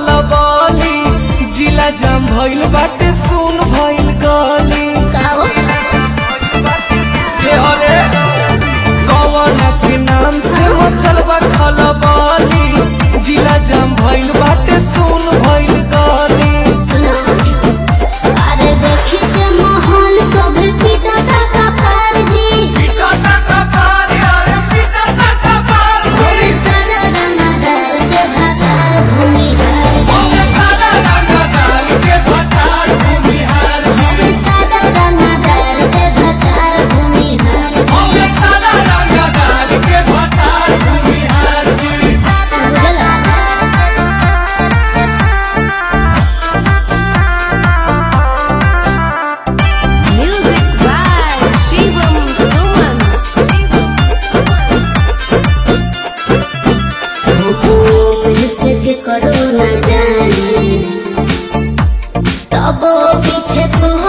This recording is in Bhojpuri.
खलबली जिला जाम भइल बाटे सुन भइल गली काओ के हले कवना के नाम से मचल बा खलबली जिला जाम भइल बाटे सुन भइल गली सुनो अरे देखी के माहौल सब सीधा का पार जी भूमि सारा रंगा डाल के भगार भूमि हार जी भूमि सारा रंगा डाल के भगार भूमि हार जी बुझला Music by Shivam Suman. किसके करो न जाने तब पीछे को